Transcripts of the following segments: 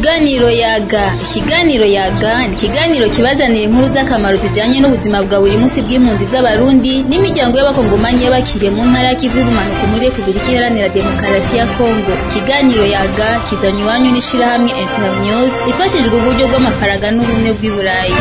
Ikiganiro yaga ikiganiro yaga ni ikiganiro kibazanira inkuru z'akamaro zijanye n'ubuzima bwa buri munsi bw'impunzi z'abarundi n'imiryango y'abakongomanyi y'abakiriye mu ntara y'ikivu y'ubumanuko muri Repubulika Iharanira Demokarasi ya Kongo ikiganiro yaga kizanywe iwanyu n'ishirahamwe Internews ifashijwe uburyo bw'amafaranga n'ubumwe bw'i Burayi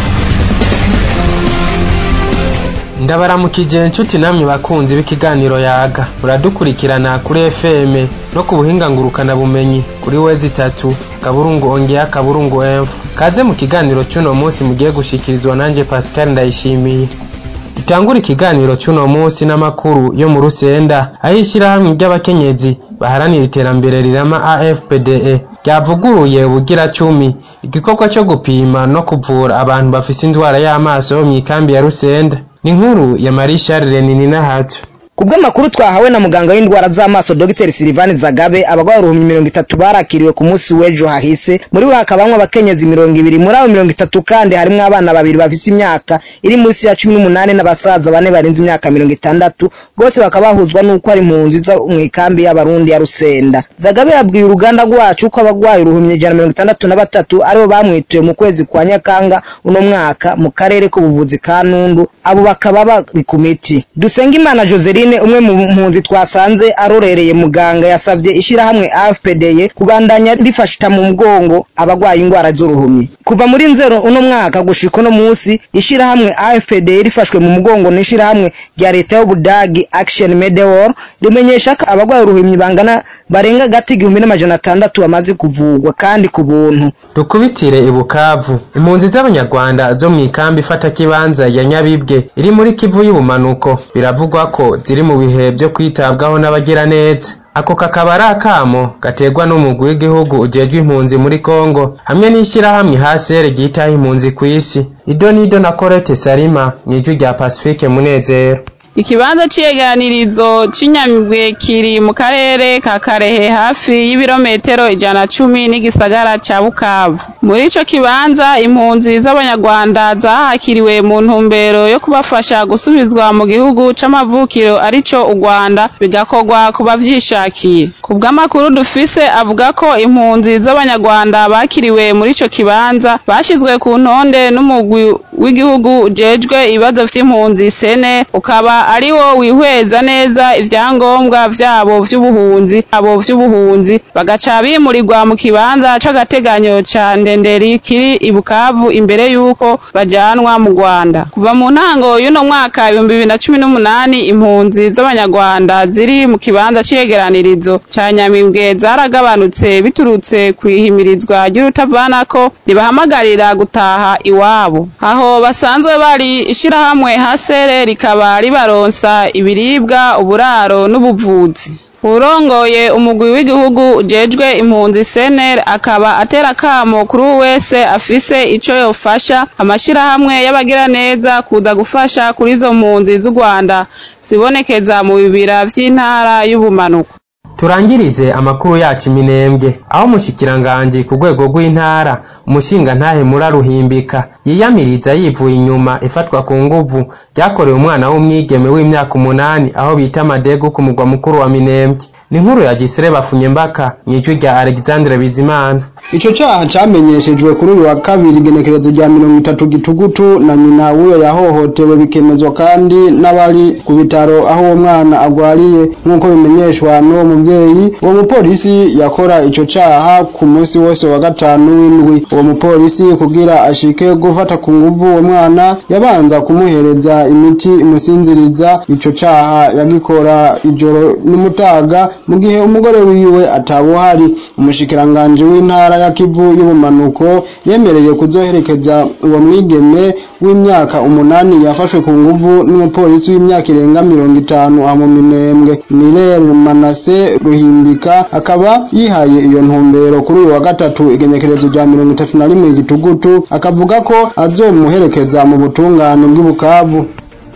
ndabaramukije inshuti namwe bakunzi b'ikiganiro yaga muradukurikirana kuri FM no ku buhinga ngurukana bumenyi kuri wezi itatu kaburungu ongea kaburungu enfu kaze mu kiganiro cy'uno munsi mugiye gushikirizwa nanjye Pascal ndayishimiye dutangura ikiganiro cy'uno munsi n'amakuru yo mu rusenda aho ishyirahamwe ry'abakenyezi baharanira iterambere rirama AFPDE ryavuguruye ubugira cumi igikorwa cyo gupima no kuvura abantu bafise indwara y'amaso mu ikambi ya rusenda ni inkuru ya Marie Charles Renini Nahatsu kubw'amakuru twahawe na muganga w'indwara z'amaso Dr Silivani Zagabe abagwayi uruhumbi mirongo itatu barakiriwe ku munsi w'ejo hahise muri bo hakabamwo abakenyezi mirongo ibiri muri abo mirongo itatu kandi harimwo abana babiri bafise imyaka iri munsi ya cumi n'umunani n'abasaza bane barenze imyaka mirongo itandatu bose bakaba bahuzwa n'uko ari impunzi zo mu ikambi y'abarundi ya Rusenda Zagabe yabwiye uruganda rwacu ko abagwayi uruhumbi ijana mirongo itandatu na batatu aribo bamwituye mu kwezi kwa Nyakanga uno mwaka mu karere k'ubuvuzi ka Nundu abo bakaba bari ku miti Dusengimana Joseline umwe mu mpunzi twasanze arorereye muganga yasabye ishirahamwe AFPDE kubandanya rifashita mu mugongo abagwaye indwara z'uruhumyi kuva muri nzero uno mwaka gushika uno musi ishirahamwe AFPDE rifashwe mu mugongo n'ishirahamwe rya leta y'Ubudagi Action Medewor rimenyesha ko abagwaye uruhumyi bangana barenga gati igihumbi n'amajana atandatu bamaze kuvugwa kandi ku buntu dukubitire i Bukavu impunzi z'abanyarwanda zo mu ikambi ifata kibanza ya Nyabibwe iri muri Kivu y'ubumanuko biravugwa ko ziri mu bihe byo kwitabwaho n'abagiraneza ako kakaba ari akamo gaterwa n'umugwi w'igihugu ujejwe impunzi muri Kongo hamwe n'ishyirahamwe hasere ryitaho impunzi ku isi ido nido na Colette Salima mw'ijwi rya Pacifique Munezero ikibanza c'iyeganirizo c'inyamibwe kiri mu karere ka karehe hafi y'ibirometero ijana cumi n'igisagara ca bukavu muri ico kibanza impunzi z'abanyarwanda zahakiriwe mu ntumbero yo kubafasha gusubizwa mu gihugu c'amavukiro arico u rwanda bigakorwa ku bavyishakiye ku bw'amakuru dufise avuga ko impunzi z'abanyarwanda bakiriwe muri ico kibanza bashizwe ku ntonde n'umugwi w'igihugu ujejwe ibibazo vy'impunzi sene ukaba ari wo wihweza neza ivyangombwa vyabo vy'ubuhunzi abo vy'ubuhunzi bagaca bimurirwa mu kibanza c'agateganyo ca ndenderi kiri i Bukavu imbere yuko bajanwa mu Rwanda kuva mu ntango y'uno mwaka ibihumbi bibiri na cumi n'umunani impunzi z'abanyarwanda ziri mu kibanza c'iyegeranirizo ca Nyamibwe zaragabanutse biturutse kwihimirizwa ry'urutavanako ribahamagarira gutaha iwabo aho basanzwe bari ishirahamwe hasere rikaba ribaronsa ibiribwa uburaro n'ubuvuzi urongoye umugwi w'igihugu ujejwe impunzi CNL akaba atera kamo kuri wese afise ico yofasha amashirahamwe y'abagiraneza kuza gufasha kuri izo mpunzi z'u Rwanda zibonekeza mu bibira vy'intara y'ubumanuko turangirize amakuru yacu iminembwe aho umushikiranganji ku rwego rw'intara umushinga ntahe muraruhimbika yiyamiriza yivuye inyuma ifatwa ku nguvu ryakorewe umwana w'umwigeme w'imyaka umunani aho bita madegu ku mugwa mukuru wa minembwe ni inkuru ya gisire bafunye mbaka mw'ijwi rya alexandre bizimana ico caha camenyeshejwe kuri uyu wa kabiri igenekerezo rya mirongo itatu gitugutu na nyina w'uyo yahohotewe bikemezwa kandi n'abari ku bitaro aho uwo mwana agwariye nk'uko bimenyeshwa n'uwo muvyeyi uwo mupolisi yakora ico caha ku munsi wose wa gatanu w'indwi uwo mupolisi kugira ashike gufata ku nguvu uwo mwana yabanza kumuhereza imiti imusinziriza ico caha yagikora ijoro n'umutaga mu gihe umugore wiwe atabuhari umushikiranganje w'intara ya Kivu y'ubumanuko yemereye kuzoherekeza uwo mwigeme w'imyaka umunani yafashwe ku nguvu n'umupolisi w'imyaka irenga mirongo itanu mu minembwe Mirel Manase Ruhimbika akaba yihaye iyo ntumbero kuri uyu wa gatatu igenekerezo rya mirongo itatu na rimwe gitugutu akavuga ko azomuherekeza mu butungane bw'Ibukavu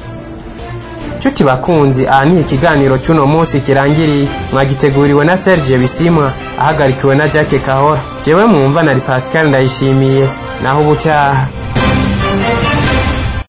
Chuti bakunzi aha ni ikiganiro cy'uno munsi kirangiriye mwagiteguriwe na Serge Bisimwa ahagarikiwe na Jacques Kahora jewe mwumva nari Pascal ndayishimiye naho ubutaha